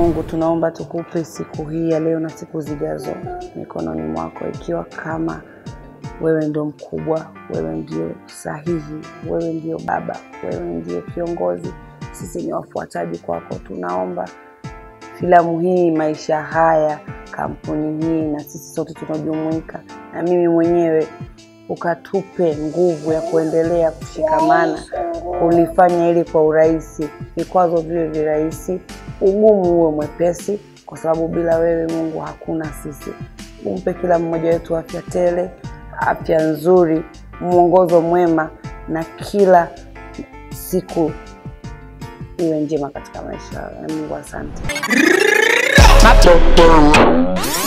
Mungu, tunaomba tukupe siku hii ya leo na siku zijazo mikononi mwako, ikiwa kama wewe ndio mkubwa, wewe ndio sahihi, wewe ndio Baba, wewe ndio kiongozi, sisi ni wafuataji kwako. Tunaomba filamu hii, maisha haya, kampuni hii na sisi sote tunaojumuika na mimi mwenyewe, ukatupe nguvu ya kuendelea kushikamana, kulifanya ili kwa urahisi, vikwazo viwe virahisi, ugumu uwe mwepesi, kwa sababu bila wewe Mungu hakuna sisi. Umpe kila mmoja wetu afya tele, afya nzuri, mwongozo mwema, na kila siku iwe njema katika maisha ya Mungu. Asante.